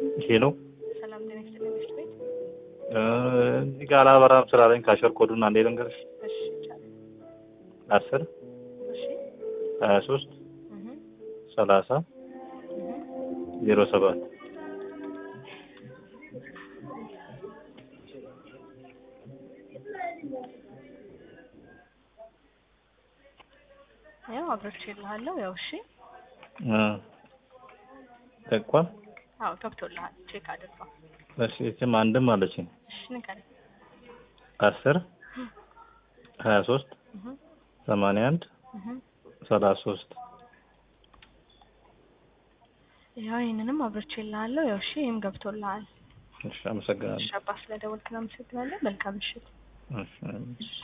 ሄሎ ሰላም ጤና ይስጥልኝ ምሽት ቤት። እዚህ ጋር አላበራም ስላለኝ ካሸር ኮዱን አንዴ ልንገርሽ። እሺ ይቻላል። አስር እሺ ሀያ ሶስት እህ ሰላሳ እህ ዜሮ ሰባት ያው አብረች ይልሃለሁ። ያው እሺ ጠቋል። አዎ ገብቶልሃል። ቼክ አድርገው። እሺ እችም አንድም አለችኝ እሺ ንገረኝ። አስር ሀያ ሶስት እህ ሰማንያ አንድ እህ ሰላሳ ሶስት ያው ይሄንንም አብረች ይልሃለሁ። ያው እሺ ይሄም ገብቶልሃል። እሺ አመሰግናለሁ። እሺ አባ ስለደወልክ ነው አመሰግናለሁ። መልካም ምሽት። እሺ